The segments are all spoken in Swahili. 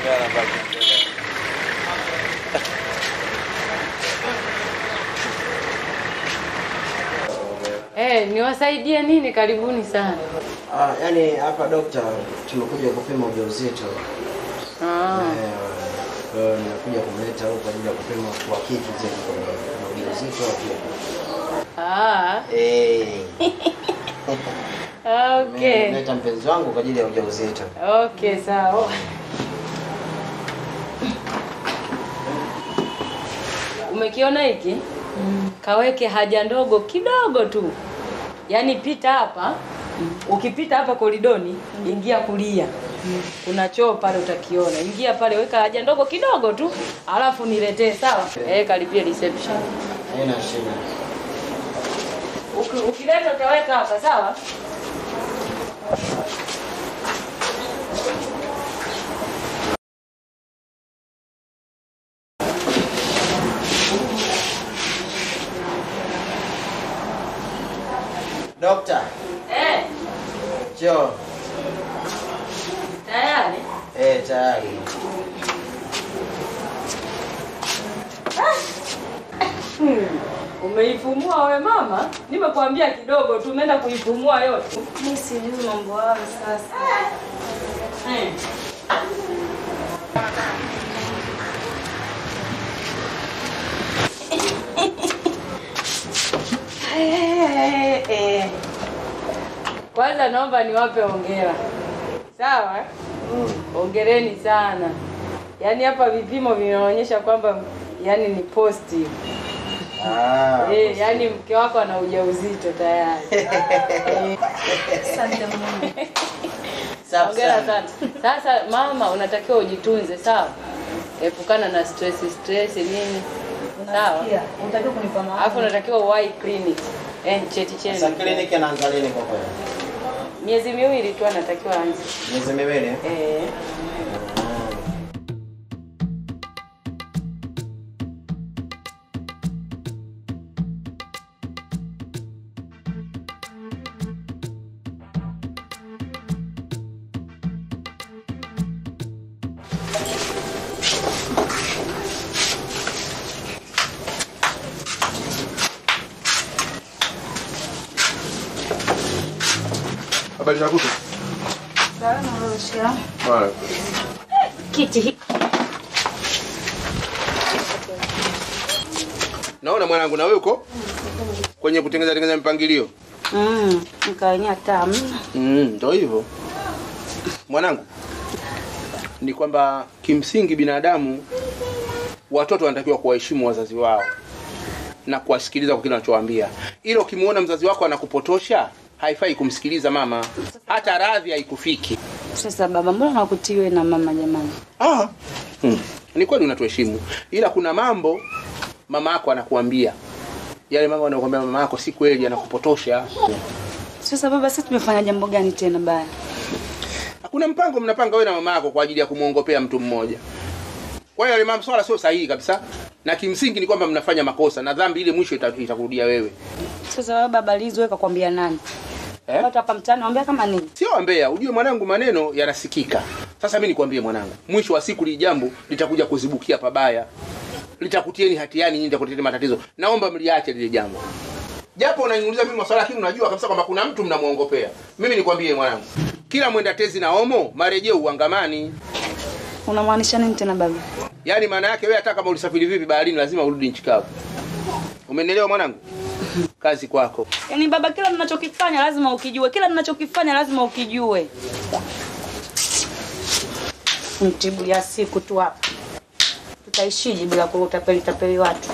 Eh, niwasaidie nini? Karibuni sana. Ah, yani hapa dokta, tumekuja kupima ujauzito. Ah. Eh, Kwa hiyo nimekuja kumleta huko kwa ajili ya kupima kwa kitu zaidi kwenye ujauzito au vipi? Ah. Eh. Okay. Nimeleta mpenzi wangu kwa ajili ya ujauzito. Okay, sawa. Umekiona hiki? Kaweke haja ndogo kidogo tu. Yaani pita hapa. Ukipita hapa koridoni, ingia kulia. Kuna choo pale utakiona. Ingia pale weka haja ndogo kidogo tu, alafu niletee sawa? Eh, karibia reception. Haina shida. Uki- Ukileta utaweka hapa sawa? Dokta, Eh, choo. tayari. Eh, tayari. Hmm. Umeifumua we mama? Nimekuambia kidogo tu, umeenda kuifumua yote. Mimi sijui mambo hayo sasa. Hmm. Eh, eh. Kwanza naomba niwape hongera. Sawa? Hongereni sana. Yaani hapa vipimo vinaonyesha kwamba yani ni positive. Ah. Eh, yani mke wako ana ujauzito tayari. Eh. Asante Mungu. Safi Hongera sana. sana. Sasa mama, unatakiwa ujitunze, sawa? Epukana na stress stress nini. Sawa? Unasikia? Unatakiwa kunipa maana. Alafu unatakiwa uwahi clinic. Eh, cheti chenu. Sasa kliniki anaanza lini kwa kweli? Miezi miwili tu anatakiwa anze. Miezi miwili. eh? Eh. Habari za kutu? Salama Roshia. Haya. Kiti hiki. Naona mwanangu na wewe uko kwenye kutengeneza tengeneza mpangilio. Mm, nikaenia tamu. Mm, ndio hivyo. Mwanangu, ni kwamba kimsingi binadamu watoto wanatakiwa kuwaheshimu wazazi wao na kuwasikiliza kwa kile wanachowaambia. Ila ukimuona mzazi wako anakupotosha, haifai kumsikiliza mama, hata radhi haikufiki. Sasa baba, mbona nakutiwe na mama jamani? Ah. Hmm. Ni kweli unatuheshimu, ila kuna mambo mama yako anakuambia, yale mambo anakuambia mama yako si kweli, anakupotosha. Sasa baba, sisi tumefanya jambo gani tena baya? Kuna mpango mnapanga wewe na mama yako kwa ajili ya kumwongopea mtu mmoja. Kwa hiyo yale mambo swala sio sahihi kabisa, na kimsingi ni kwamba mnafanya makosa na dhambi ile mwisho ita- itakurudia wewe. Sasa wewe baba Lizo weka kwambia nani? Eh? Watu hapa mtaani waambia kama nini? Sio wambea, ujue mwanangu, maneno yanasikika. Sasa mimi nikwambie mwanangu, mwisho wa siku li jambo litakuja kuzibukia pabaya, litakutieni hatiani, nyinyi litakuletea matatizo. Naomba mliache lile jambo, japo unaniuliza mimi maswala, lakini unajua kabisa kwamba kuna mtu mnamwongopea. Mimi nikwambie mwanangu, kila mwenda tezi na omo marejeo uangamani. Unamaanisha nini tena baba? Yaani maana yake wewe hata kama ulisafiri vipi baharini, lazima urudi nchi kavu. Umenielewa mwanangu? Kazi kwako. Yaani baba, kila ninachokifanya lazima ukijue, kila ninachokifanya lazima ukijue. Mtibu ya siku tu hapa, tutaishije bila kutapeli tapeli watu?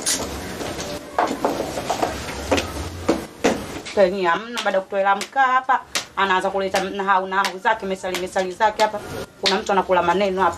Penye hamna, baada ya kutoela mkaa hapa anaanza kuleta nahau nahau zake mesali mesali zake hapa. Kuna mtu anakula maneno hapa.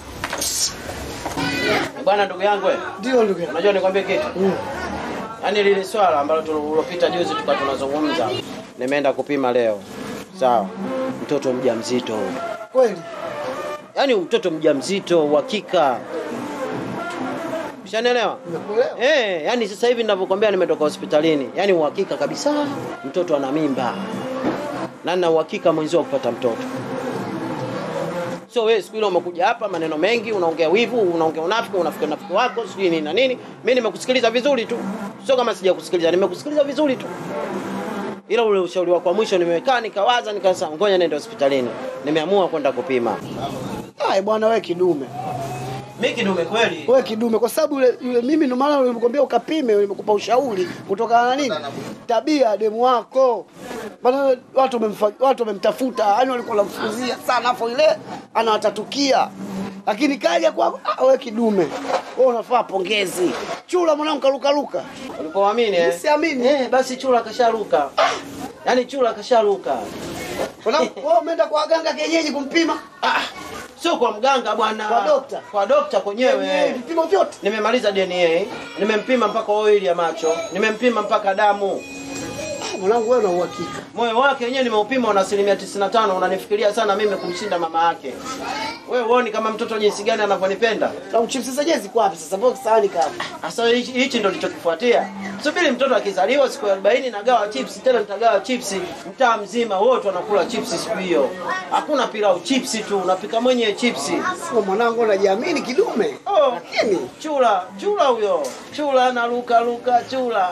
Bwana ndugu yangu wewe. Ndio ndugu yangu. Unajua nikwambie kitu? Yaani lile swala ambalo tulilopita juzi tukawa tunazungumza. Nimeenda kupima leo. Sawa. Mtoto mjamzito huyu. Kweli? Yaani mtoto mjamzito uhakika. Ushanielewa? Nimekuelewa. Eh, yani sasa hivi ninavyokuambia nimetoka hospitalini. Yaani uhakika kabisa mtoto ana mimba. Na nina uhakika mwenzio wa kupata mtoto. Sio wewe siku ile umekuja hapa maneno mengi, unaongea wivu, unaongea unafiki, unafiki unafiki wako, sijui nini na nini. Mimi nimekusikiliza vizuri tu. Sio kama sijakusikiliza, nimekusikiliza vizuri tu. Ila ule ushauri wako wa mwisho nimekaa nikawaza nikasema ngoja nende hospitalini. Nimeamua kwenda kupima. Ai bwana wewe kidume. Mimi kidume kweli. Wewe kidume kwa sababu yule, yule mimi ndo maana nilikwambia ukapime, nimekupa ushauri kutokana na nini? Tabia ya demu wako. Maana watu wamemfa, watu wamemtafuta, yani walikuwa wanamfukuzia sana afu ile anawatatukia. Lakini kaja kwa ah, wewe kidume. Wewe unafaa pongezi. Chula mwanangu karuka ruka. Ulipoamini eh? Siamini. Eh, basi chura kasharuka. Yaani chura kasharuka. Mwanangu wewe umeenda kwa waganga kienyeji kumpima? Ah, sio kwa mganga bwana. Kwa dokta? Kwa dokta Kienyeji, kwenyewe. vipimo vyote. Nimemaliza DNA, nimempima mpaka oili ya macho, nimempima mpaka damu. Mwanangu wewe una uhakika. Moyo wake wenyewe nimeupima una asilimia 95. Unanifikiria sana mimi kumshinda mama yake. Wewe uoni kama mtoto jinsi gani anavyonipenda? Na chips zenyewe ziko wapi sasa? Mbona sahani kama? Sasa hichi hichi ndo nilichokifuatia. Subiri mtoto akizaliwa siku ya 40 nagawa chips tena nitagawa chips mtaa mzima wote wanakula chips siku hiyo. Hakuna pilau chips tu unapika mwenyewe chips. Sio mwanangu unajiamini kidume. Oh, Lakini chula, chula huyo. Chula na luka luka chula.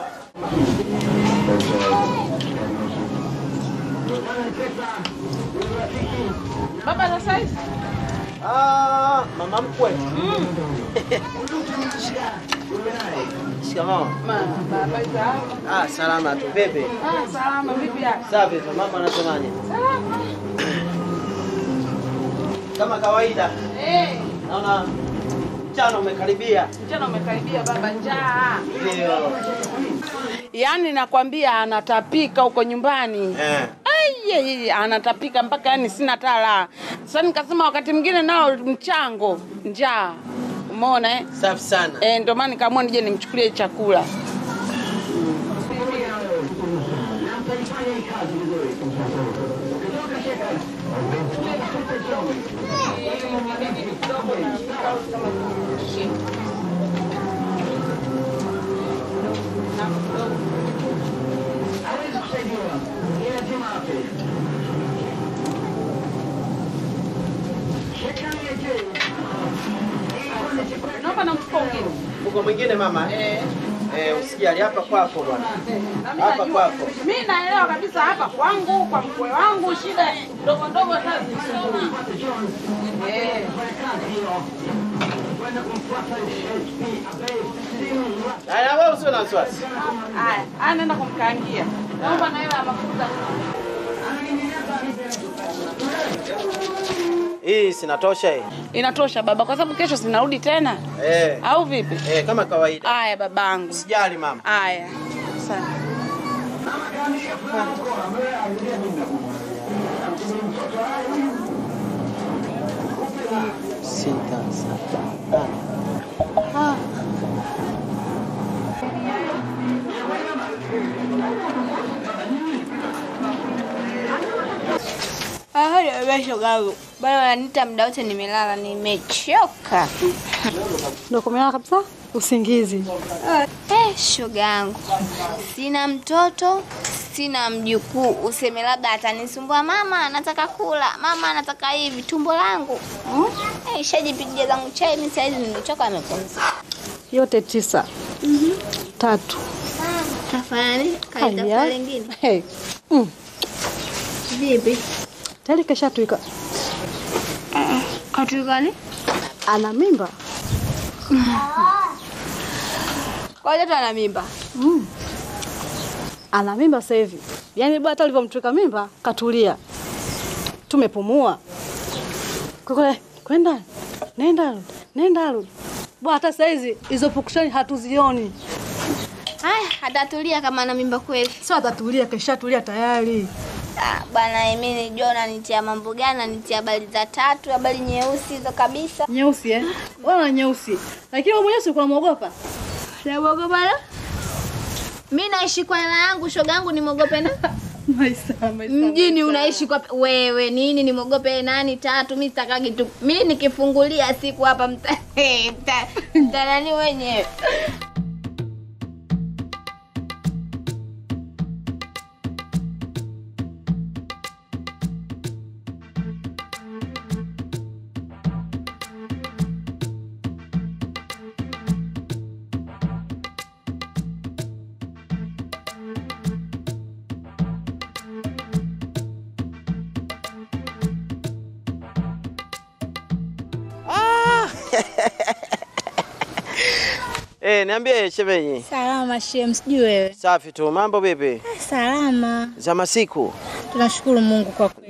Baba sasa hivi Ah, mama mkwe. Shikamoo. baba zao. Ah, salama tu. Vipi? Ah, salama vipi yako? Safi tu. Mama anasemaje? Kama kawaida. Eh, Naona mchana umekaribia. mchana umekaribia baba njaa. Ndio. Yaani nakwambia anatapika huko nyumbani. Eh. Ai, anatapika mpaka yani sina tala. Sasa nikasema wakati mwingine nao mchango njaa. Umeona eh? Safi sana. Eh, ndio maana nikaamua nije nimchukulie chakula. Naomba na mfuko mwingine. Uko mwingine mama? Eh. Eh, usijali hapa kwako bwana. Na mimi Hapa najua- kwako. Mimi naelewa kabisa hapa kwangu, kwa mkwe wangu, shida ndogo ndogo sasa zisumbui. Eh. Haya wewe usio na wasiwasi. Haya, haya naenda kumkaangia. Naomba na hela ya mafuta. Hii sinatosha hii. Inatosha baba, kwa sababu kesho sinarudi tena, Eh. au vipi? Eh, kama kawaida. Haya babangu. Usijali mama. Haya. Asante. Sita, saba, nane. shogangu bado wananiita muda wote nimelala nimechoka Ndio kumelala kabisa usingizi. eh, shogangu sina mtoto sina mjukuu useme labda atanisumbua mama anataka kula mama anataka hivi tumbo langu hmm? eh, ishajipigia zangu chai mi saizi nimechoka amepumzika Yote tisa. Tatu. kafanya nini Haya. kalitafuta lingine Hey. Mm. vipi Tayari keshatwika. katukani Ana mimba. kwa hiyo ana mimba Mm. Ana mimba sasa hivi. Yaani bwana hata ulivyomtwika mimba katulia. Tumepumua. Kule kwenda. Nenda. rudi, Nenda rudi. Bwana hata sasa hizi hizo pukushani hatuzioni. haya atatulia kama ana mimba kweli Sio atatulia keshatulia tayari. Ah, bwana mimi nijua unanitia mambo gani nanitia habari za tatu habari nyeusi hizo kabisa Nyeusi eh? Wala nyeusi. Lakini wewe mwenyewe si ulikuwa unamuogopa? naogopa na mi naishi kwa hela yangu shoga yangu nimwogope na Maisa, maisa. mjini unaishi kwa wewe nini nimwogope nani tatu mi sitakagi tu mi nikifungulia siku hapa mta mta- mtanani wenyewe Eh, niambie shemeji. Salama shem, sijui wewe. Safi tu. Mambo vipi? Salama, Za masiku. tunashukuru Mungu kwa kweli.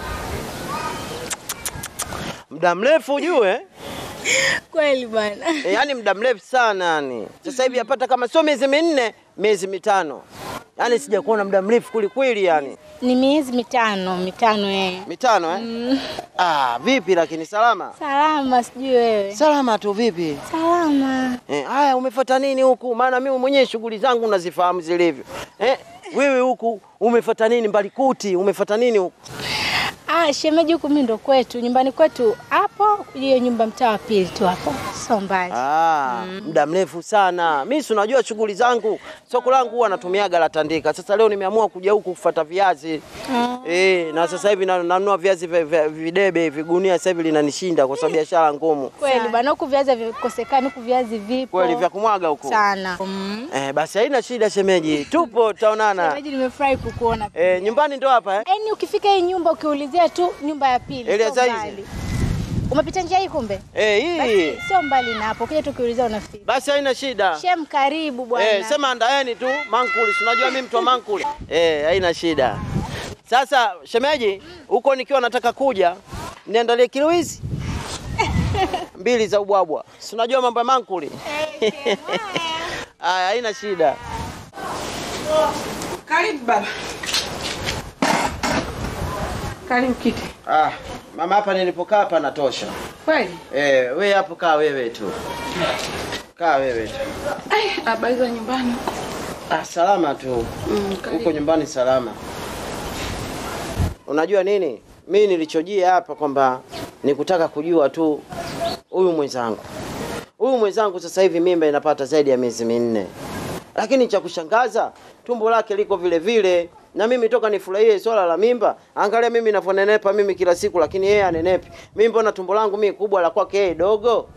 Muda mrefu ujue. Kweli bwana. E, yani muda mrefu sana yani. Sasa hivi yapata kama sio miezi minne, miezi mitano. Yaani sijakuona muda mrefu kweli kweli yani. Ni miezi mitano, mitano eh. Mitano eh? Ah, vipi lakini salama? Salama, sijui wewe. Salama tu vipi? Salama. Eh, haya umefuata nini huku? Maana mimi mwenyewe shughuli zangu nazifahamu zilivyo. Eh, wewe huku umefuata nini Mbalikuti? Umefuata nini huku? Ah, shemeji huku mimi ndo kwetu, nyumbani kwetu hapo, hiyo nyumba mtaa wa pili tu hapo. Sio mbali. Ah, muda mrefu sana. Mimi si unajua shughuli zangu, soko langu huwa natumiaga la Tandika. Sasa leo nimeamua kuja huku kufuata viazi. Eh, na sasa hivi na- nanunua viazi vya- vya- videbe hivi, gunia sasa hivi linanishinda kwa sababu biashara ngumu. Kweli bwana, huku viazi havikosekani, huku viazi vipo. Kweli vya kumwaga huko. sana. Mm. Eh, basi haina shida shemeji. Tupo tutaonana. Shemeji, nimefurahi kukuona. Eh, nyumbani ndo hapa eh? Yaani ukifika hii nyumba ukiulizia tu nyumba ya pili, Ile sio za hizi? mbali. Umepita njia hii kumbe? Eh, hii. Basi sio mbali na hapo, ukija tu ukiulizia unafika. Basi haina shida. Shem, karibu bwana. Eh, sema andaeni tu mankuli. Si unajua mimi mtu wa mankuli. Eh, haina shida. Sasa shemeji, huko nikiwa nataka kuja, niandalie kilo hizi mbili za ubwabwa. Si unajua mambo ya mankuli. Aya, haina shida. Karibu baba. Karibu kiti. Ah, mama hapa nilipokaa hapa natosha. Kweli? Eh, wewe hapo kaa wewe tu. Kaa wewe tu. Ai, habari za nyumbani. Ah, salama tu. Mm, Huko nyumbani salama. Unajua nini? Mimi nilichojia hapa kwamba nikutaka kujua tu huyu mwenzangu. Huyu mwenzangu sasa hivi mimba inapata zaidi ya miezi minne. Lakini cha kushangaza tumbo lake liko vile vile na mimi toka nifurahie swala la mimba, angalia mimi navyonenepa mimi kila siku, lakini yeye anenepi. Mimi mbona tumbo langu mimi kubwa la kwake yeye dogo?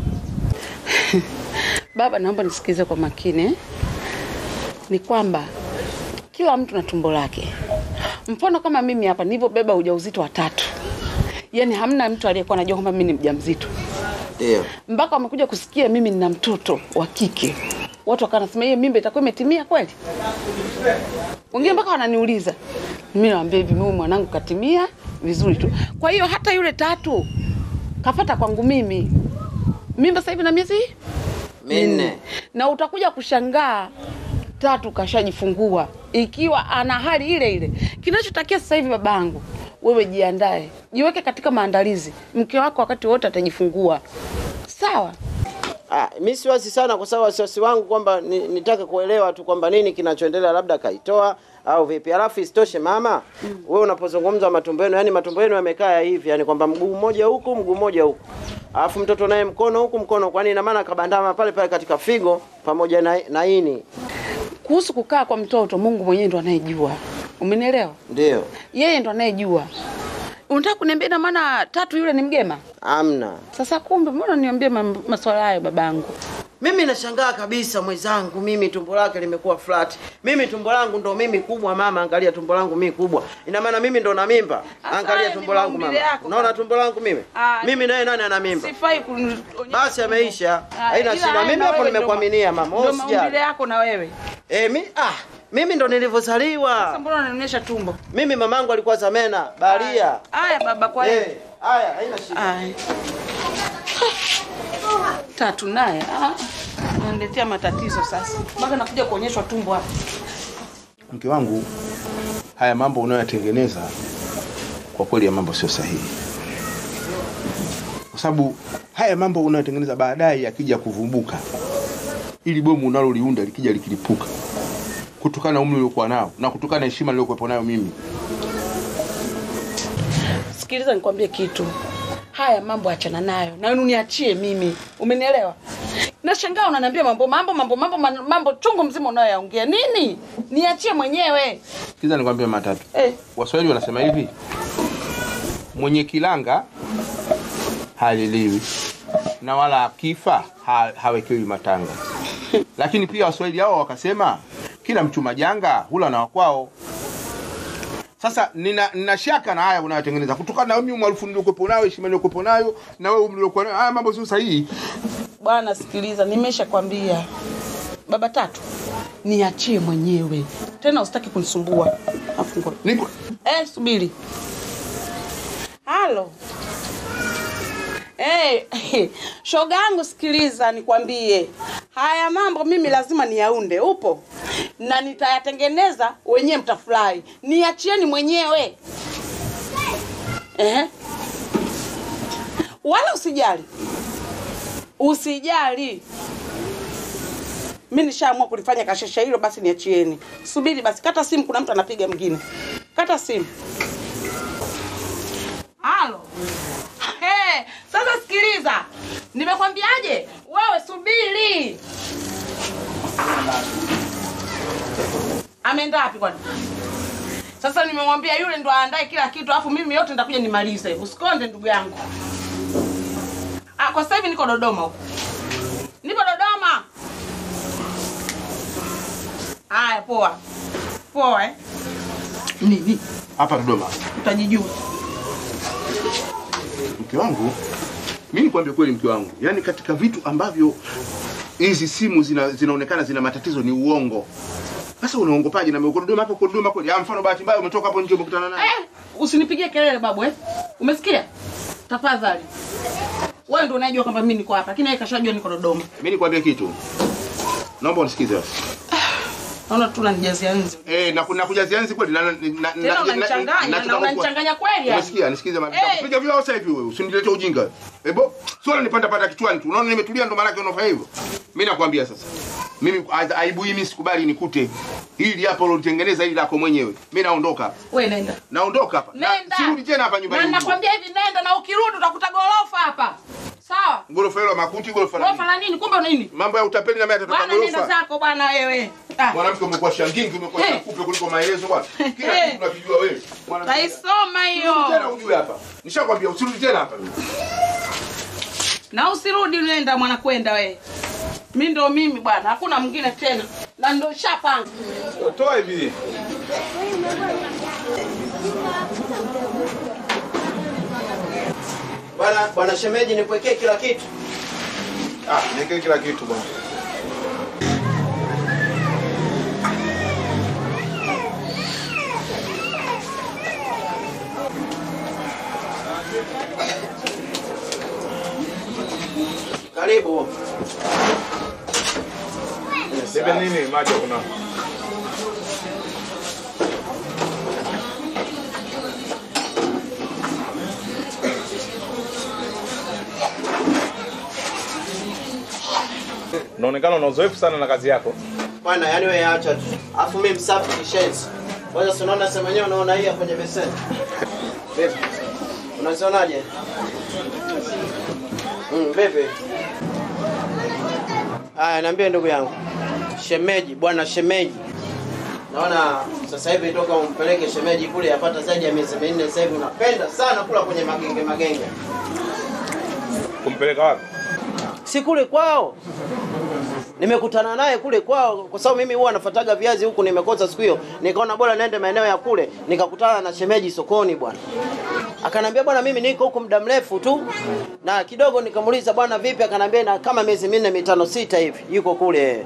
Baba, naomba nisikize kwa makini. eh. Ni kwamba kila mtu na tumbo lake. Mfano kama mimi hapa nilivyobeba ujauzito wa tatu, yaani hamna mtu aliyekuwa anajua kwamba mimi ni mjamzito Ndio. mpaka wamekuja kusikia mimi nina mtoto wa kike. Watu wakawa nasema hiyo mimba itakuwa imetimia kweli? Wengine mpaka wananiuliza, mimi nawaambia hivi, mimi mwanangu katimia vizuri tu. Kwa hiyo hata yule tatu kafata kwangu mimi, mimba sasa hivi na miezi Minne. na utakuja kushangaa tatu kashajifungua ikiwa ana hali ile ile. Kinachotakia sasa hivi babangu, wewe jiandae, jiweke katika maandalizi. Mke wako wakati wote atajifungua, sawa? Ah, mi siwasi sana kwa sababu wasiwasi wangu kwamba ni, nitaka kuelewa tu kwamba nini kinachoendelea, labda kaitoa au vipi. Alafu isitoshe mama, mm. wewe unapozungumza matumbo yenu, yani matumbo yenu yamekaa hivi, yani kwamba mguu mmoja huku, mguu mmoja huku, alafu mtoto naye mkono huku, mkono, kwani ina maana kabandama pale pale katika figo pamoja na, na ini. Kuhusu kukaa kwa mtoto, Mungu mwenyewe ndo anayejua. Umenielewa? Ndio, Yeye ndo anayejua. Unataka kuniambia ina maana tatu yule ni mgema? amna. Sasa kumbe, mbona niambie mam- maswala hayo babangu? Mimi nashangaa kabisa mwenzangu, mimi tumbo lake limekuwa flat. Mimi tumbo langu ndo mimi kubwa mama, angalia tumbo langu mimi kubwa. Ina maana mimi ndo na mimba. Asa Angalia haya tumbo ni langu maumbile mama. yako Unaona baba. tumbo langu mimi? Ah, Mimi naye nani ana mimba? Sifai kunionyesha Basi tumbo. ameisha. Ah, Haina ila shida. haya Mimi na hapo wewe ndo nimekuaminia ma- mama. ndo Usijali. maumbile yako na wewe. Eh, mi ah, mimi ndo Sasa nilivyozaliwa. mbona unanionyesha tumbo? Mimi mamangu alikuwa Zamena, Baria. Haya baba, kwa hiyo Eh, haya haina shida. Aya. Tatu naye ah, ananiletea matatizo sasa, mpaka nakuja kuonyeshwa tumbo hapa. mke wangu haya mambo unayoyatengeneza kwa kweli ya mambo sio sahihi kwa sababu haya mambo unayotengeneza baadaye yakija kuvumbuka ili bomu unaloliunda likija likilipuka kutokana na umri uliokuwa nao na kutokana na heshima niliyokuwepo nayo mimi Sikiliza nikwambie kitu, haya mambo achana nayo na uniachie mimi, umenielewa? Nashangaa unaniambia mambo mambo mambo mambo mambo, mambo chungu mzima unayoyaongea nini? Niachie mwenyewe kiza nikwambia matatu eh. waswahili wanasema hivi mwenye kilanga haliliwi na wala akifa ha, hawekewi matanga lakini pia waswahili hao wakasema kila mchuma janga hula na wakwao Sasa nina, nina shaka na haya unayotengeneza kutokana na mimi umaarufu niliokuwepo nayo, heshima niliokuwepo nayo na wewe mliokuwa nayo. Haya mambo sio sahihi. Bwana sikiliza, nimeshakwambia baba tatu, niachie mwenyewe tena, usitaki kunisumbua. Afu ngoja. Nipo Eh, subiri. Halo. Eh, shoga yangu sikiliza nikwambie. Haya mambo mimi lazima niyaunde. Upo? Na nitayatengeneza wenyewe mtafurahi. Niachieni mwenyewe. Eh? Wala usijali. Usijali. Mimi nishaamua kulifanya kashesha hilo, basi niachieni. Subiri basi, kata simu, kuna mtu anapiga mwingine. Kata simu. Halo. Hey, sasa sikiliza, nimekwambiaje? Wewe subiri. Ameenda wapi kwani? Sasa nimemwambia yule ndo aandae kila kitu, alafu mimi yote nitakuja nimalize. Usikonde ndugu yangu. Ah, kwa sasa hivi niko Dodoma huko. Nipo Dodoma. Haya, poa. Poa eh? Nini? hapa Dodoma. Utajijua. Mke wangu, mimi nikwambie kweli, mke wangu, yaani katika vitu ambavyo hizi simu zina, zinaonekana zina matatizo ni uongo. Sasa unaongopaje na uko Dodoma hapo, uko Dodoma kweli? Ah, mfano bahati mbaya umetoka hapo nje umekutana naye. Eh, usinipigie kelele babu eh. Umesikia? Tafadhali. Wewe ndio unajua kwamba mimi niko hapa, lakini yeye kashajua niko Dodoma. Mimi nikwambie kitu. Naomba unisikize basi. Naona tu unanijazia nzi. Eh, na kuna kujazia nzi kweli na na na Tena unanichanganya na unanichanganya kweli yani. Umesikia? Nisikize mami. Eh. Nitakupiga vile sasa hivi wewe. Usinilete ujinga. Ebo, sio nipanda panda kichwani tu. Unaona nimetulia ndo maana yake unafanya hivyo. Mimi nakwambia sasa. Mimi a- aibu hii mimi sikubali nikute. Hili hapo ulitengeneza hili lako mwenyewe. Mimi naondoka. hapa. Wewe nenda. Naondoka hapa. Na- Nenda. Sirudi tena hapa Na nyumbani. nakwambia hivi nenda na ukirudi utakuta gorofa hapa. Sawa? Gorofa hilo la makuti, gorofa la Gorofa nini? la nini? Kumbe nini? Mambo ya utapeli na mimi atatoka Bwana nenda gorofa. zako bwana wewe. Ah. Mwanamke umekuwa shangingi, umekuwa Eh. shakupe kuliko maelezo bwana. Kila Eh. kitu unakijua wewe. Mwanamke- Taisoma hiyo. Usirudi tena ujue hapa. Nishakwambia usirudi tena hapa. Na usirudi nenda mwana kwenda wewe. Mimi ndo mimi bwana, hakuna mwingine tena. Na ndo shapanga. Toa hivi. Bwana bwana shemeji, nikuwekee kila kitu. Ah, niweke kila kitu bwana. Karibu. Nipe nini maji kuna? Unaonekana una uzoefu sana na kazi yako. Bwana, yani wewe acha tu. Alafu mimi msafi kishenzi. Kwanza si unaona sema yenyewe unaona hii kwenye beseni. Vipi? Unazionaje? Mm, vipi? Aya, niambie ndugu yangu. Shemeji, bwana shemeji. Naona sasa hivi toka umpeleke shemeji kule yapata zaidi ya miezi minne sasa hivi unapenda sana kula kwenye magenge magenge. Kumpeleka wapi? si kule kwao nimekutana naye kule kwao kwa sababu mimi huwa nafuataga viazi huku nimekosa siku hiyo nikaona bora nende maeneo ya kule nikakutana na shemeji sokoni bwana akanambia bwana mimi niko huku muda mrefu tu na kidogo nikamuuliza bwana vipi akanambia na kama miezi minne mitano sita hivi yuko kule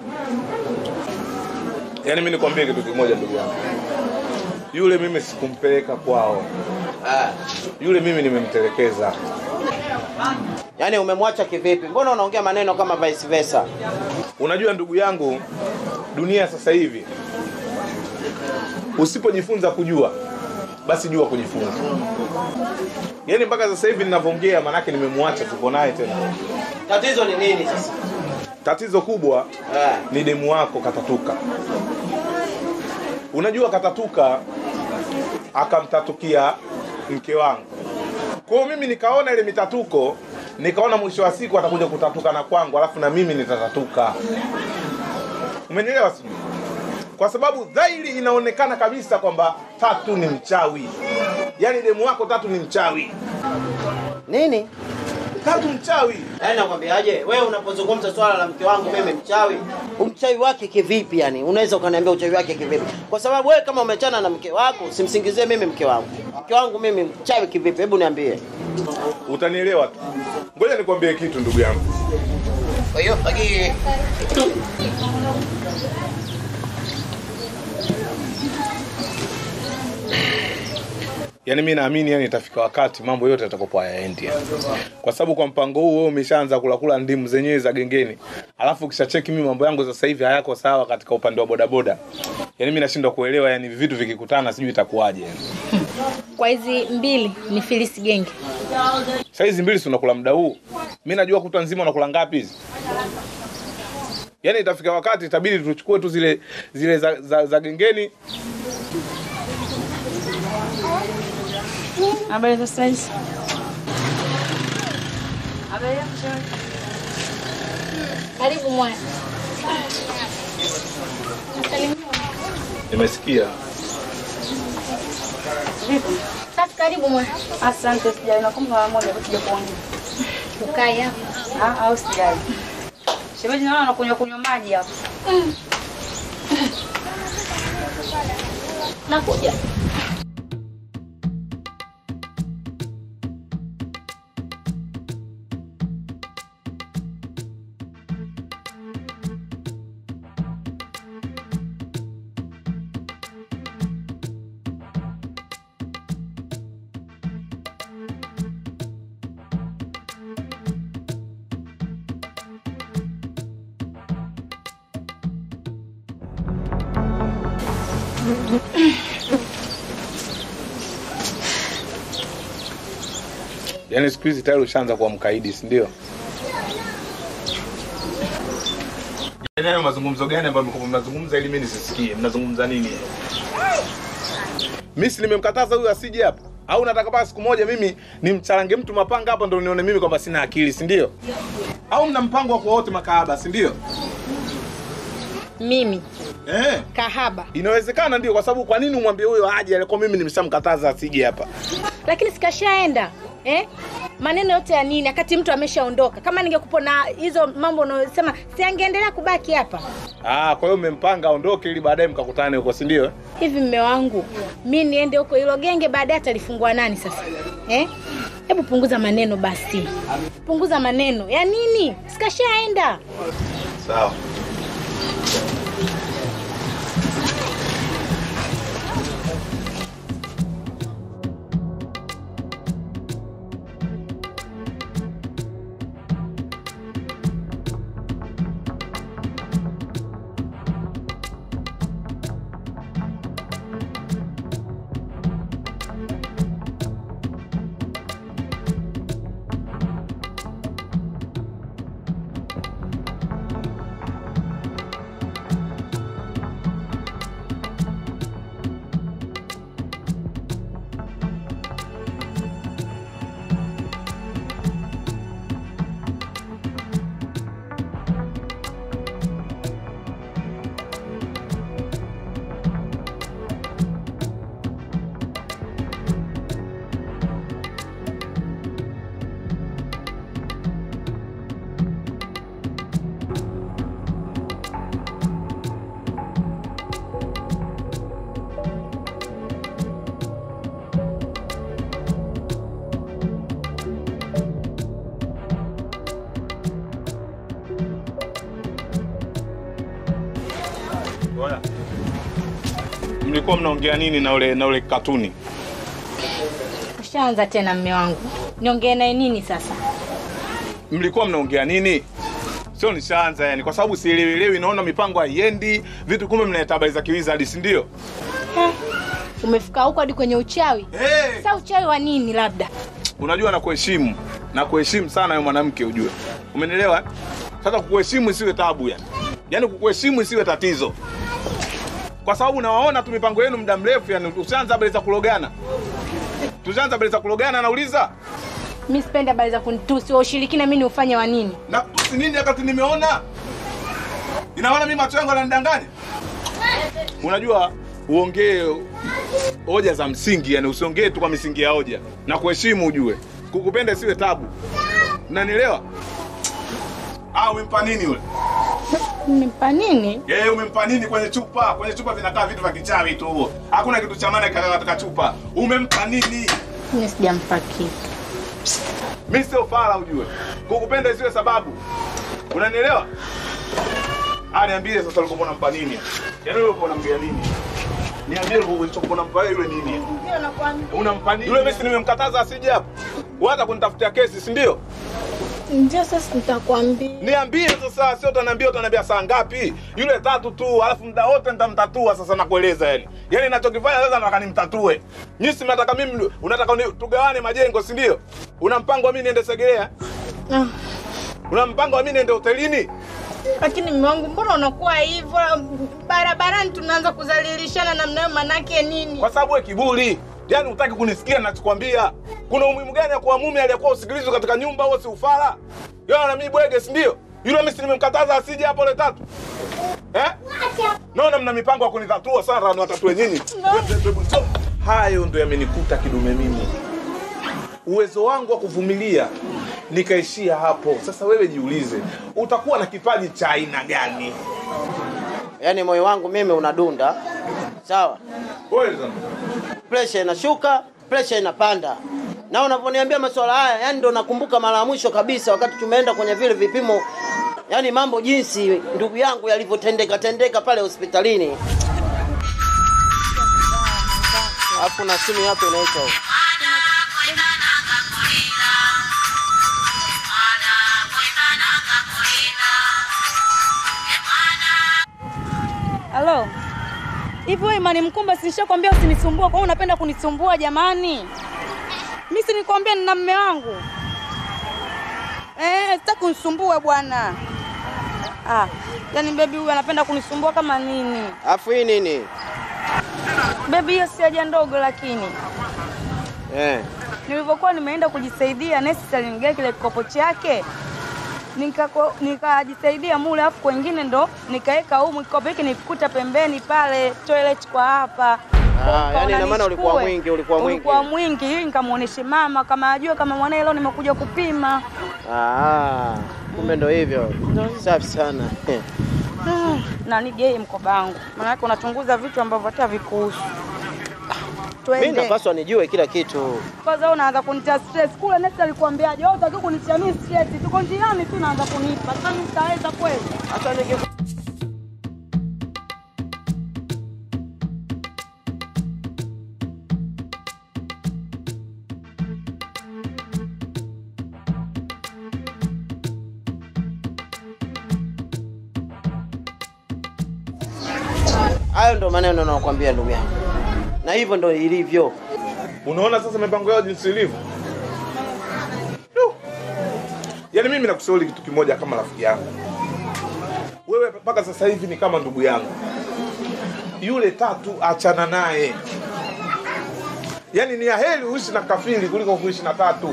Yaani mimi nikwambie kitu kimoja ndugu yangu. Yule mimi sikumpeleka kwao. ah. Yule mimi nimemtelekeza. yaani umemwacha kivipi mbona unaongea maneno kama vice versa Unajua ndugu yangu, dunia sasa hivi usipojifunza kujua basi jua kujifunza. Yaani mpaka sasa hivi ninavyoongea, manake nimemwacha, tuko naye tena. tatizo ni nini sasa Tatizo kubwa ah. ni demu wako katatuka. Unajua katatuka akamtatukia mke wangu. Kwa hiyo mimi nikaona ile mitatuko, nikaona mwisho wa siku atakuja kutatuka na kwangu, alafu na mimi nitatatuka. Umenielewa sijui? Kwa sababu dhahiri inaonekana kabisa kwamba Tatu ni mchawi, yaani demu wako Tatu ni mchawi. nini Tatu mchawi. Yaani nakwambiaje, wewe unapozungumza swala la mke wangu mimi mchawi, umchawi wake kivipi yani? Unaweza ukaniambia uchawi wake kivipi? Kwa sababu wewe kama umechana na mke wako, simsingizie mimi mke wangu. Mke wangu mimi mchawi kivipi? Hebu niambie. Utanielewa tu. Ngoja nikwambie kitu ndugu yangu. Kwa hiyo fagi Yaani mimi naamini yani itafika wakati mambo yote yatakopo hayaendi. Yani. Kwa sababu kwa mpango huu wewe umeshaanza kula kula ndimu zenyewe za gengeni. Alafu ukishacheki mimi mambo yangu sasa hivi hayako sawa katika upande wa bodaboda. Yaani mimi nashindwa kuelewa yani vitu vikikutana sijui itakuwaje yani. Kwa hizi mbili ni filisi genge. Sasa hizi mbili si unakula muda huu. Mimi najua kutwa nzima unakula ngapi hizi? Yaani itafika wakati itabidi tuchukue tu zile zile za, za, za gengeni Habari za saizi? Karibu mwana. nimesikia. Safi, karibu mwana. Asante, sijali. Nakumbuka mara moja kuja kuongea. Ukae hapa. Ah, au sijali. Shemeji, naona unakunywa kunywa maji hapo. Nakuja. Yaani siku hizi tayari ushaanza kuwa mkaidi, si ndio? Yaani hayo mazungumzo gani ambayo mko mnazungumza ili mimi nisisikie? Mnazungumza nini? Mimi si nimemkataza huyu asije hapa. Au nataka mpaka siku moja mimi nimcharange mtu mapanga hapa ndio nione mimi kwamba sina akili, si ndio? Au mna mpango wa kuwa wote makahaba, si ndio? Mimi Eh, kahaba, inawezekana ndio, kwa sababu kwa nini umwambie huyo aje alikuwa mimi nimeshamkataza asije hapa? lakini sikashaenda eh? Maneno yote ya nini wakati mtu ameshaondoka? Kama ningekupa na hizo mambo unayosema, si angeendelea kubaki hapa Ah, kwa hiyo umempanga aondoke ili baadaye mkakutane huko, si ndio? hivi? Mme wangu mi niende huko hilo genge, baadaye atalifungua nani sasa eh? Hebu punguza maneno basi, punguza maneno ya nini? Sikashaenda. Sawa. Bora. Mlikuwa mnaongea nini na ule na ule katuni? Ushaanza tena mme wangu, niongee naye nini sasa? Mlikuwa mnaongea nini? Sio nishaanza yani, kwa sababu sielewelewi, naona mipango haiendi, vitu kumbe mnaleta habari za kiwizard, si ndio? Eh, umefika huko hadi kwenye uchawi Hey! sasa uchawi wa nini labda Unajua na kuheshimu na kuheshimu sana wewe mwanamke, ujue, umenielewa? Sasa kukuheshimu isiwe tabu yani, yaani kukuheshimu isiwe tatizo, kwa sababu nawaona tu mipango yenu muda mrefu yani, ushaanza habari za kulogana, tushaanza habari za kulogana, nauliza mi sipendi habari za kunitusi wa ushirikina mi ni ufanye wa nini na kutusi nini wakati nimeona inaona mimi macho yangu yananidanganya unajua uongee hoja za msingi yani usiongee tu kwa misingi ya hoja na kuheshimu ujue kukupenda isiwe tabu Unanielewa? Ah, umempa nini yule? Nimempa nini? Yeye umempa nini kwenye chupa? Kwenye chupa vinakaa vitu vya kichawi tu. Hakuna kitu cha maana kaka katika chupa. Umempa nini? Mimi sijampa kitu. Mimi sio fala ujue. Kukupenda isiwe sababu. Unanielewa? Ah, niambie sasa ulikuwa unampa nini? Yaani wewe ulikuwa unamwambia nini? Niambie ulikuwa unampa yule nini? Ndio nakwambia. Unampa nini? Yule mimi si nimemkataza asije hapo. Hata kunitafutia kesi, si ndio? Ndio sasa nitakwambia. Niambie sasa, sio utaniambia utaniambia saa ngapi? Yule tatu tu, alafu muda wote nitamtatua sasa nakueleza yani. Yaani ninachokifanya sasa nataka nimtatue. Nyinyi si mnataka mimi unataka ni, tugawane majengo, si ndio? Una mpango wa mimi niende Segerea? Ah. Una mpango wa mimi niende hotelini? Lakini mume wangu, mbona unakuwa hivyo? Barabarani tunaanza kudhalilishana namna hiyo, manake nini? Kwa sababu wewe kiburi. Yaani hutaki kunisikia ninachokwambia. Kuna umuhimu gani ya kuwa mume aliyekuwa usikilizwe katika nyumba au si ufala? Yeye na mimi bwege, si ndio? Yule mimi si nimemkataza asije hapo ile tatu. Eh? Naona mna mipango ya kunitatua sana na watatue nyinyi. Hayo ndio yamenikuta kidume mimi. Uwezo wangu wa kuvumilia nikaishia hapo. Sasa wewe jiulize, utakuwa na kipaji cha aina gani? Yaani moyo wangu mimi unadunda, sawa, Wewe presha inashuka, presha inapanda. Na unavyoniambia masuala haya, yani ndo nakumbuka mara ya mwisho kabisa wakati tumeenda kwenye vile vipimo, yani mambo jinsi ndugu yangu yalivyotendeka tendeka pale hospitalini. Alafu na simu hapo inaita huko. Halo. Hivyo Imani Mkumba si nishakwambia usinisumbue, kwa hiyo unapenda kunisumbua jamani? Mimi si nikwambia nina mume wangu. Eh, sitaki unisumbue bwana. Ah, yani bebi huyu anapenda kunisumbua kama nini? Alafu hii nini? Bebi hiyo si haja ndogo lakini. Eh. Nilivyokuwa nimeenda kujisaidia, nesi alinigaia kile kikopo chake nikako- nikajisaidia mule, afu kwengine ndo nikaweka humu kikopo hiki nikikuta pembeni pale toilet kwa hapa. Ah, yani ina maana ulikuwa Nichukue. mwingi, ulikuwa mwingi. Ulikuwa mwingi ili nikamuoneshe mama kama ajue kama mwanae leo nimekuja kupima. Ah, kumbe ndo hivyo. Safi sana. Ah, na nigei mkoba wangu, maanake unachunguza vitu ambavyo hata vikuhusu. Mimi Twende. napaswa nijue kila kitu. Kwanza wewe unaanza kunitia stress. Kule nesi alikwambiaje? Wewe utaki kunitia mimi stress. Tuko njiani tu unaanza kunipa. Sasa mimi sitaweza kweli. Hata niki Hayo ndo maneno nakwambia ndugu yangu, na hivyo ndo ilivyo. Unaona sasa mipango yao jinsi ilivyo. Du. Yaani mimi nakushauri kitu kimoja kama rafiki yangu. Wewe mpaka sasa hivi ni kama ndugu yangu. Yule tatu achana naye. Yaani ni aheri uishi na kafiri kuliko kuishi na tatu.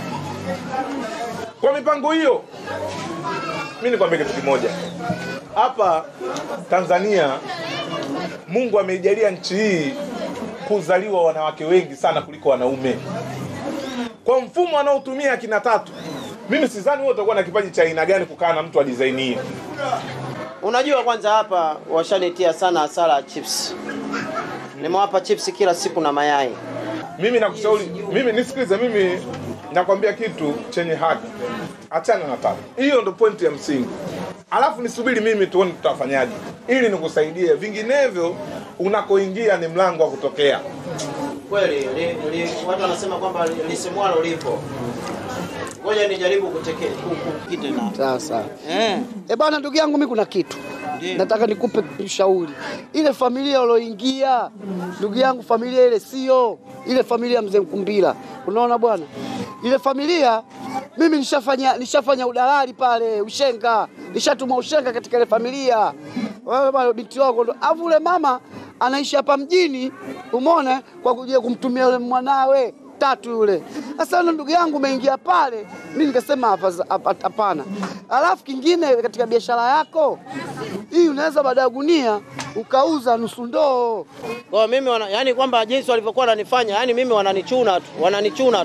Kwa mipango hiyo, mimi nikwambia kitu kimoja. Hapa Tanzania Mungu ameijalia nchi hii kuzaliwa wanawake wengi sana kuliko wanaume. Kwa mfumo anaotumia akina tatu, mimi sidhani wewe utakuwa na kipaji cha aina gani kukaa na mtu wa design hii. Unajua, kwanza hapa washanitia sana hasara ya chips. Nimewapa chips kila siku na mayai. Mimi nakushauri, mimi nisikilize, mimi nakwambia kitu chenye haki, achana na tatu. Hiyo ndo pointi ya msingi, alafu nisubiri mimi tuone tutafanyaje ili nikusaidie, vinginevyo unakoingia ni mlango wa kutokea. Kweli li, li, watu wanasema kwamba lisemwalo lipo. Ngoja nijaribu kuteke kukite na Sasa eh. e bwana, ndugu yangu, mimi kuna kitu nataka nikupe ushauri. Ile familia ulioingia, ndugu yangu, familia ile sio ile familia ya mzee Mkumbila. Unaona bwana, ile familia mimi nishafanya nishafanya udalali pale ushenga, nishatuma ushenga katika ile familia. Wewe bwana, binti wako ndo afu ule mama anaishi hapa mjini, umeona, kwa kuja kumtumia yule mwanawe tatu yule. Sasa yule ndugu yangu umeingia pale, mimi nikasema hapa hapa- hapana. Alafu kingine katika biashara yako hii unaweza baada ya gunia ukauza nusu ndoo. Kwa mimi wana, yani kwamba jinsi walivyokuwa wananifanya, yani mimi wananichuna tu, wananichuna tu.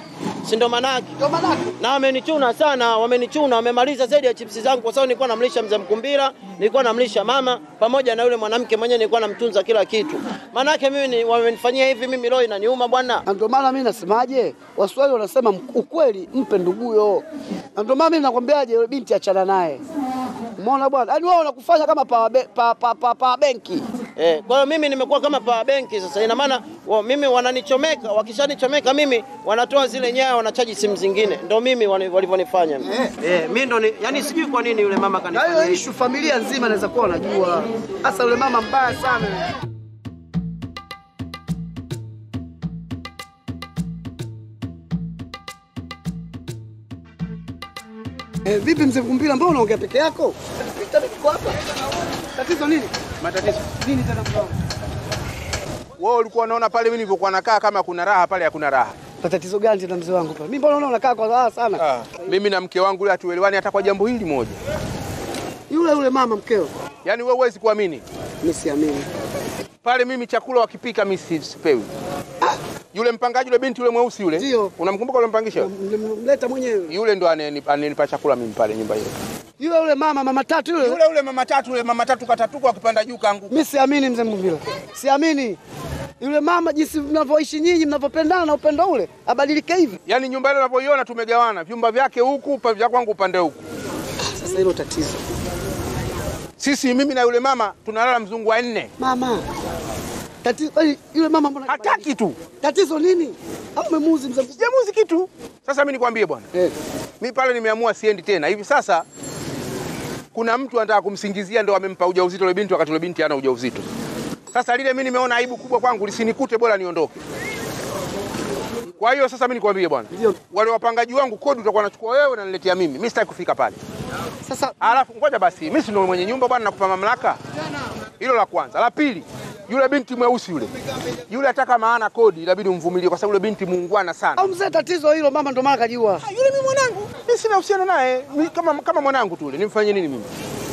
si ndo manake Ndio manake. na wamenichuna sana, wamenichuna, wamemaliza zaidi ya chipsi zangu, kwa sababu nilikuwa namlisha mzee Mkumbira, nilikuwa namlisha mama pamoja na yule mwanamke mwenyewe, nilikuwa namtunza kila kitu. Maanake mimi ni, wamenifanyia hivi, mimi roho inaniuma bwana. Na ndio maana mimi nasemaje, Waswahili wanasema m- ukweli mpe nduguyo. Na ndio maana mimi nakwambiaje, yule binti achana naye. Umeona bwana? Yaani wao wanakufanya kama power be- pa, pa, pa, pa benki. Eh, kwa hiyo mimi nimekuwa kama power benki sasa. Ina maana wa, mimi wananichomeka, wakishanichomeka mimi wanatoa zile nyaya wanachaji simu zingine. Ndio mimi wani- walivyonifanya. Eh, eh mimi ndo ni, yani sijui kwa nini yule mama Na kanifanya. hiyo hivi. issue familia nzima inaweza kuwa wanajua. Sasa yule mama mbaya sana. Eh, vipi mzee Kumbila, mbona unaongea peke yako? Pita niko hapa. Tatizo nini? Matatizo Nini tena mzee wangu? wewe ulikuwa unaona pale mimi nilivyokuwa nakaa kama kuna raha pale, hakuna raha. Tatizo gani tena mzee wangu pale? Mimi mbona unaona unakaa kwa raha sana? Ah, mimi na mke wangu yule hatuelewani hata kwa jambo hili moja. Yule yule mama mkeo. Yaani wewe huwezi kuamini Mimi siamini. pale, mimi chakula wakipika mimi si- sipewi. Yule mpangaji yule binti yule mweusi yule, Ndio. unamkumbuka yule mpangisha? Mleta mwenyewe. Yule ndo anenipa anenipa chakula mimi pale nyumba hiyo. Yule yule mama mama tatu yule. Yule yule mama tatu yule mama tatu katatuka akipanda juu kaanguka. Mimi siamini mzee Mvila. Siamini. Yule mama jinsi mnavyoishi nyinyi mnavyopendana na upendo ule abadilike hivi. Yaani nyumba ile unavyoiona tumegawana, vyumba vyake huku, pa- vya kwangu upande huku. Sasa hilo tatizo. Sisi mimi na yule mama tunalala mzungu wa nne. Mama. Tatizo kwani yule mama mbona Hataki tu. Tatizo nini? Au umemuuzi mzee Mvila? Sijamuzi kitu. Sasa mimi nikwambie bwana. Eh. Mimi pale nimeamua siendi tena. Hivi sasa kuna mtu anataka kumsingizia ndo amempa ujauzito yule binti wakati yule binti hana ujauzito. Sasa lile mimi nimeona aibu kubwa kwangu lisinikute, bora niondoke. Kwa hiyo sasa mimi nikwambie bwana, Ndio. wale wapangaji wangu kodi utakuwa unachukua wewe na niletea mimi. Mimi sitaki kufika pale. Sasa Alafu ngoja basi, mimi si ndo mwenye nyumba bwana, nakupa mamlaka. Hilo la kwanza. La pili, yule binti mweusi yule, yule ataka maana kodi, inabidi umvumilie kwa sababu yule binti muungwana sana. au mzee tatizo hilo mama ndo maana kajua. Ah, yule mimi mwanangu, mimi sina uhusiano naye, Mimi kama kama mwanangu tu yule, nimfanyie nini mimi?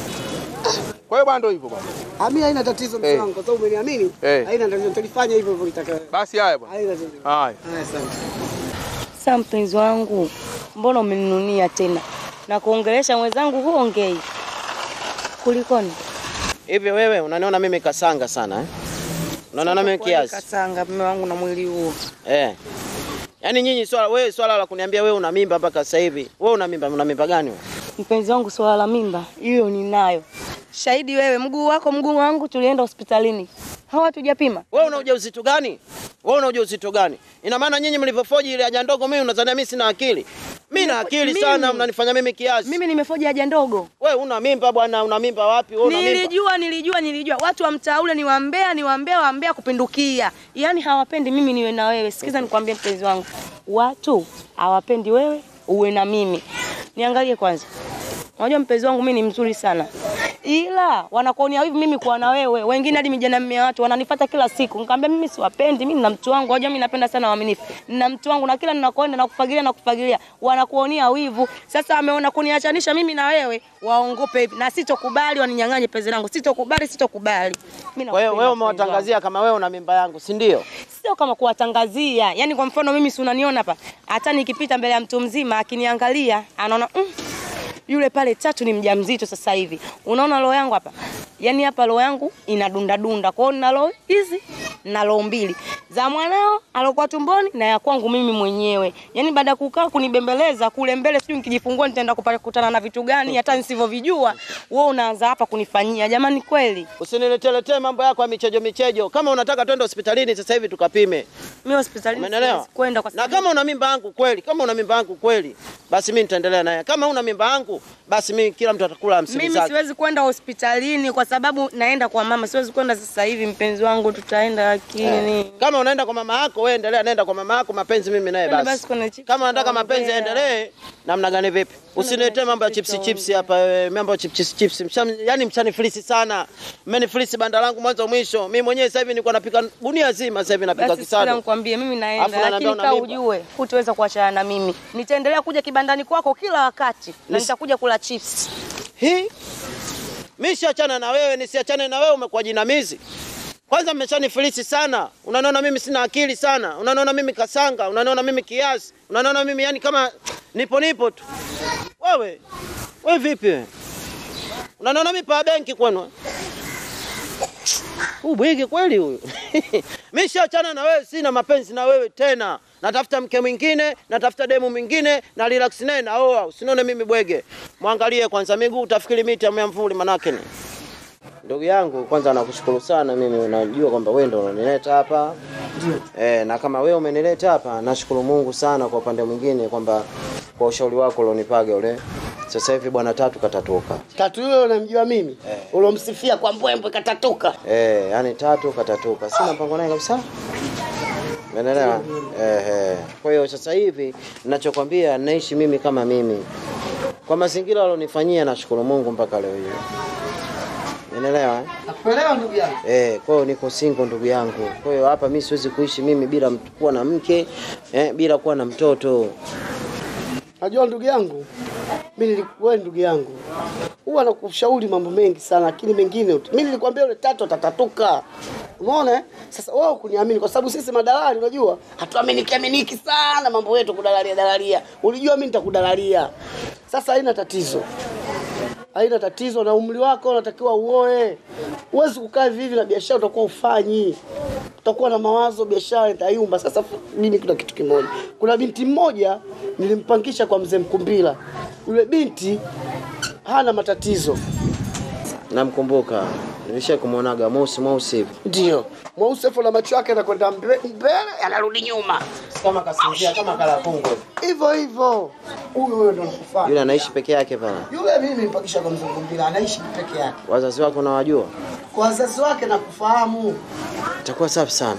Kwa hiyo bwana, ndio hivyo bwana. Ah, mimi haina tatizo mzee Eh. wangu kwa sababu umeniamini. Eh. Haina tatizo tulifanya hivyo hivyo kitaka. Basi haya bwana, Haina tatizo. haya. Haya asante. Sasa mpenzi wangu, mbona umeninunia tena na kuongelesha mwenzangu huongei? Kulikoni? Hivi wewe unaniona mimi kasanga sana eh? Unaona mimi kiasi? Kasanga mume wangu na mwili huo. Eh. Yaani nyinyi swala wewe swala la kuniambia wewe una mimba mpaka sasa hivi. Wewe una mimba, una mimba gani wewe? Mpenzi wangu, swala la mimba hiyo ninayo. Shahidi wewe, mguu wako mguu wangu, tulienda hospitalini hawa tujapima. Wewe una ujauzito gani? Wewe una ujauzito gani? Ina maana nyinyi mlivyofoji ile haja ndogo mimi unadhania mimi sina akili? Mimi na akili Mimi- sana, mnanifanya mimi kiasi. Mimi nimefoja haja ndogo. Wewe una mimba bwana, una mimba wapi? Wewe una mimba. Nilijua, nilijua, nilijua. Watu wa mtaa ule ni wambea, ni wambea, wambea kupindukia. Yaani hawapendi mimi niwe na wewe. Sikiza nikwambie mpenzi wangu. Watu hawapendi wewe uwe na mimi. Niangalie kwanza. Unajua mpenzi wangu mimi ni mzuri sana. Ila wanakuonea hivi mimi kuwa na wewe. Wengine hadi mijana mia watu wananifuata kila siku. Nikamwambia mimi siwapendi, mimi nina mtu wangu. Unajua mimi napenda sana waaminifu. Nina mtu wangu na kila ninakoenda na kufagilia na kufagilia. Wanakuonea wivu. Sasa wameona kuniachanisha mimi na wewe, waongope hivi. Na sitokubali waninyang'anye penzi langu. Sitokubali, sitokubali. Mimi Kwa hiyo nakupenda wewe mpenzi wangu. umewatangazia kama wewe una mimba yangu, si ndio? Sio kama kuwatangazia. Yaani kwa mfano mimi si unaniona hapa. Hata nikipita mbele ya mtu mzima akiniangalia, anaona mm, yule pale tatu ni mjamzito sasa hivi. Unaona roho yangu hapa? Yaani hapa roho yangu inadunda dunda. Kwa hiyo nina roho hizi na roho mbili. Za mwanao alokuwa tumboni na ya kwangu mimi mwenyewe. Yaani baada ya kukaa kunibembeleza kule mbele sijui nikijifungua nitaenda kupata kukutana na vitu gani hata nisivyovijua. Wewe unaanza hapa kunifanyia. Jamani kweli. Usinileteletee mambo yako ya michejo michejo. Kama unataka twende hospitalini sasa hivi tukapime. Mimi hospitalini Umeelewa? siwezi kwenda kwa Na sababu kama una mimba yangu kweli, kama una mimba yangu kweli, basi mimi nitaendelea naye. Kama una mimba yangu, basi mimi kila mtu atakula hamsini Mimi zake. siwezi kwenda hospitalini kwa sababu naenda kwa mama. Siwezi kwenda sasa hivi, mpenzi wangu, tutaenda lakini Kama unaenda kwa mama yako, wewe endelea, nenda kwa mama yako, mapenzi mimi naye Twende basi. basi kwenye chips Kama unataka mapenzi tutaongea. yaendelee, namna gani vipi? Usiniletee mambo ya chipsi chipsi hapa, wewe, mambo ya chipsi chipsi. Msham, yani mshanifilisi sana. Mmenifilisi banda langu mwanzo mwisho. Mimi mwenyewe sasa hivi nilikuwa napika gunia zima, sasa hivi napika basi sikila kisado. nikwambie, mimi Alafu naenda, unaniambia lakini una kaa mimba. ujue hutaweza kuachana na mimi. Nitaendelea kuja kibandani kwako kila wakati na Nis- nitakuja kula chips. Hii mimi siachana na wewe, nisiachane na wewe, umekuwa jinamizi. Kwanza mmeshanifilisi sana, unaniona mimi sina akili sana, unaniona mimi kasanga, unaniona mimi kiasi, unaniona mimi yani kama nipo nipo tu. Wewe wewe vipi wewe? Unaniona mimi pa benki kwenu? Huu bwigi kweli huyu. Mimi shaachana na wewe, sina mapenzi na wewe tena. Natafuta mke mwingine, natafuta demu mwingine, na relax naye naoa. Usinione mimi bwege. Mwangalie kwanza miguu, utafikiri miti ya mvuli manake ni. Ndugu yangu, kwanza nakushukuru sana. Mimi unajua kwamba wewe ndio unanileta hapa eh, na kama wewe umenileta hapa, nashukuru Mungu sana. Kwa upande mwingine kwamba kwa ushauri wako ulionipaga ule, sasa hivi bwana tatu katatoka Tatu yule unamjua mimi ulomsifia kwa mbwembwe katatoka. eh, yani tatu katatoka, sina mpango naye kabisa. Umeelewa? Eh, eh. Kwa hiyo sasa hivi ninachokwambia, naishi mimi kama mimi, kwa mazingira alionifanyia, nashukuru Mungu mpaka leo hii. Umeelewa? eh? Nakuelewa ndugu yangu. Eh, kwa hiyo niko single ndugu yangu. Kwa hiyo hapa mimi siwezi kuishi mimi bila mtu- kuwa na mke, eh, bila kuwa na mtoto. Najua ndugu yangu, mimi nilikuwa ndugu yangu, huwa nakushauri mambo mengi sana, lakini mengine ut- mimi nilikwambia yule tatu atatatuka. Umeona? eh? Sasa wewe kuniamini kwa sababu sisi madalali unajua hatuaminiki aminiki sana mambo yetu kudalalia dalalia. Ulijua mimi nitakudalalia. Sasa haina tatizo. Haina tatizo na umri wako unatakiwa uoe. Huwezi kukaa hivi hivi na biashara utakuwa ufanyi. Utakuwa na mawazo biashara itayumba. Sasa fu- mimi kuna kitu kimoja. Kuna binti mmoja nilimpangisha kwa mzee Mkumbila. Yule binti hana matatizo. Namkumbuka. Nilisha kumwonaga mweusi mweusi hivi. Ndio. Mweusi afu na macho yake yanakwenda mbe- mbele yanarudi nyuma. Kama kasinzia kama kala kungu. Hivyo hivyo. Huyo huyo ndo nakufaa. Yule anaishi peke yake pale. Yule mimi nilimpangisha kwa mzee Mkumbila anaishi peke yake. Wazazi wake unawajua? Kwa wazazi wake nakufahamu. Itakuwa safi sana.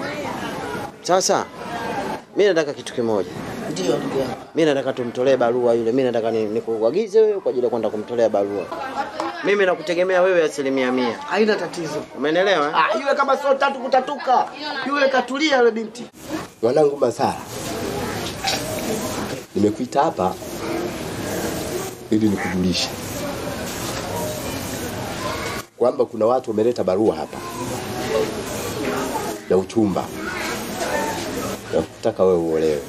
Sasa mimi nataka kitu kimoja. Ndio ndugu yangu. Mimi nataka tumtolee barua yule. Mimi nataka ni- nikuagize wewe kwa ajili ya kwenda kumtolea barua. Mimi nakutegemea wewe asilimia mia. Haina tatizo. Umenielewa? eh? Ah, yule kama sio tatu kutatuka. Yule katulia yule binti. Mwanangu Masara, nimekuita hapa ili nikujulishe kwamba kuna watu wameleta barua hapa ya uchumba ya kutaka wewe uolewe.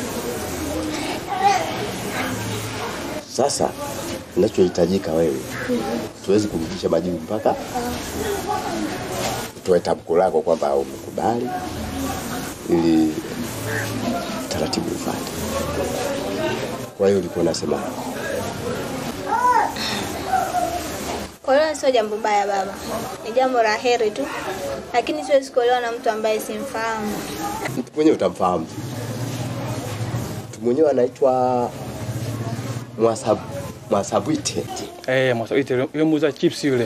Sasa kinachohitajika wewe, tuwezi kurudisha majibu mpaka utoe tamko lako kwamba umekubali ili taratibu ufuate. Kwa hiyo ulikuwa unasema Kuolewa sio jambo baya baba, ni jambo la heri tu, lakini siwezi kuolewa na mtu ambaye simfahamu. mtu mwenyewe utamfahamu. Mtu mwenyewe anaitwa Mwasabu Mwasabwite. Eh, Mwasabwite yule yule muuza chips yule.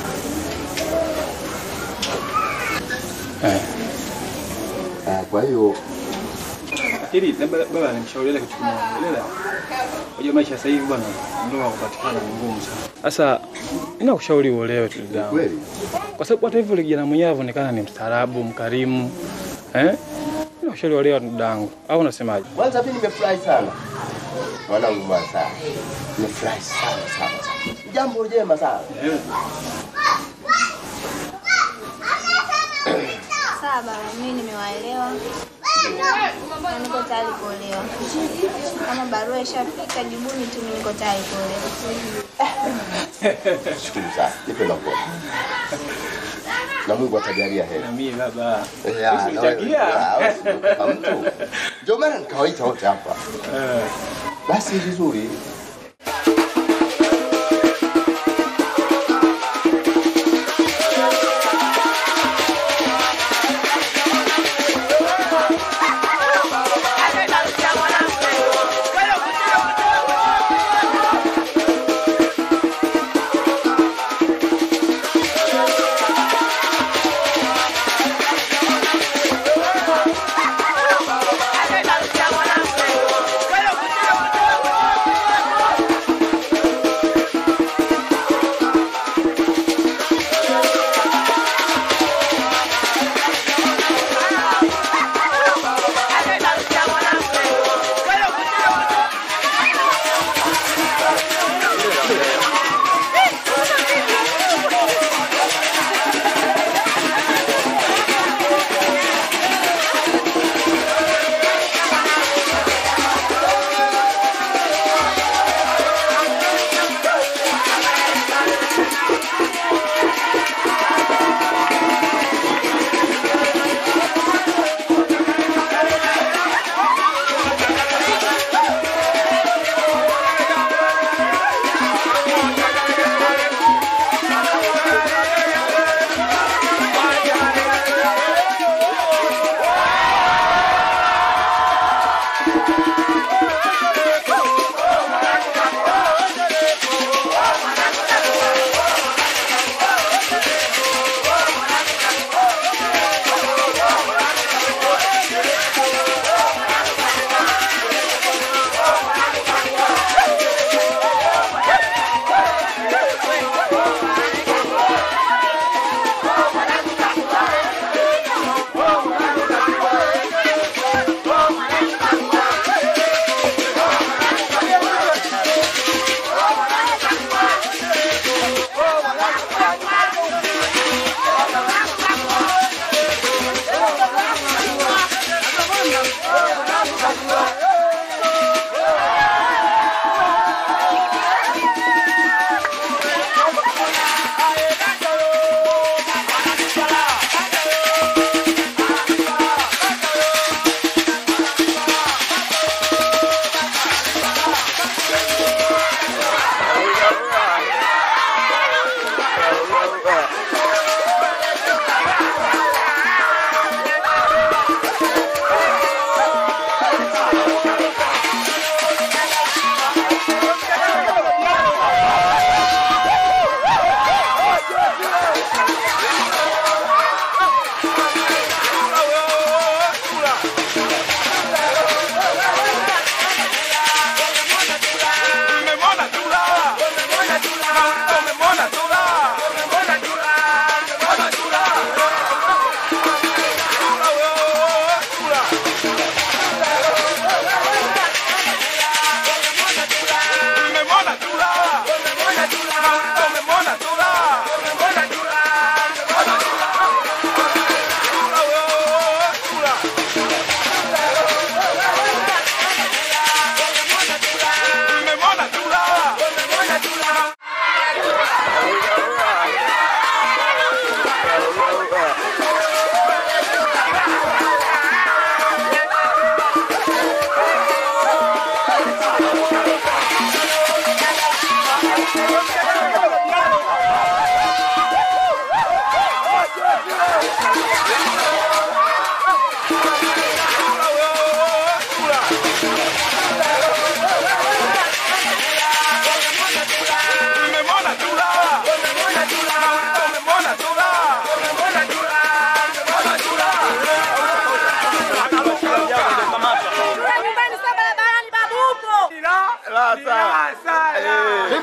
Eh. Ah, Kwa hiyo Ili labda baba nimshauriele kitu kimoja. Lela. Unajua maisha sasa hivi bwana ndoa kupatikana ni ngumu sana. Sasa ninakushauri uolewe tu ndugu yangu. kweli Kwa sababu hata hivyo yule kijana mwenyewe anaonekana ni mstaarabu, mkarimu. Eh? Ninakushauri uolewe ndugu yangu. Au unasemaje? kwanza mimi nimefurahi sana mwanangu Mwasara, nimefurahi sana sana sana, jambo jema sana. Sawa baba, mimi nimewaelewa na niko tayari kuolewa. Kama barua ishafika, jibuni tu, mimi niko tayari kuolewa. Shukuru sana, nipe na mkono na Mungu atajalia heri. Na mimi baba. Ya, na wewe- Usinitakia. ya, wewe si kama mtu. Ndio maana nikawaita wote hapa. Basi vizuri, Thank you.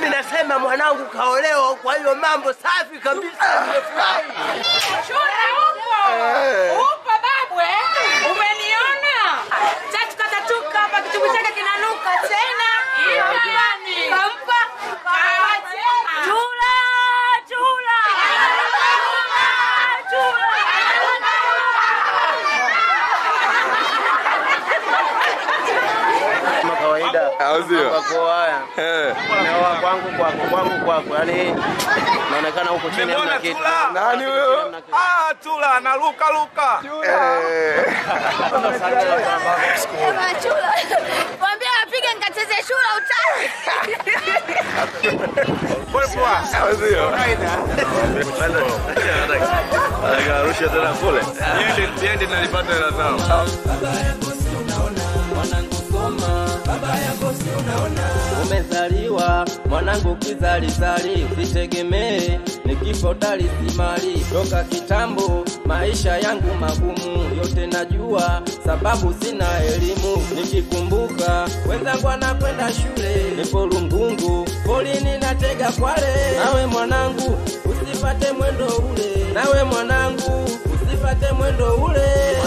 Mimi nasema mwanangu kaolewa, kwa hiyo mambo safi kabisa, nimefurahi. Shule upo. Upo babu eh? Umeniona? Tatu katatuka hapa kitubu chake kinanuka tena. Hiyo gani? Kampa kawa tena. Chula, chula. kama kawaida Au sio? kwako haya Eh. naoa kwangu kwako kwangu kwako yani naonekana huko chini hamna kitu Nani huyo? Ah, Tula anaruka luka. Eh. Ema chula. Mwambie apige nikacheze shula utani. Poa poa. Au sio? Anarusha tena kule. Niende niende nalipata hela zao. Umezaliwa mwanangu kizalizali, usitegemee ni kifo dali simali. Toka kitambo maisha yangu magumu, yote najua sababu sina elimu. Nikikumbuka wenzangu anakwenda shule, nipo Lungungu polini natega kwale. Nawe mwanangu usipate mwendo ule, nawe mwanangu usipate mwendo ule.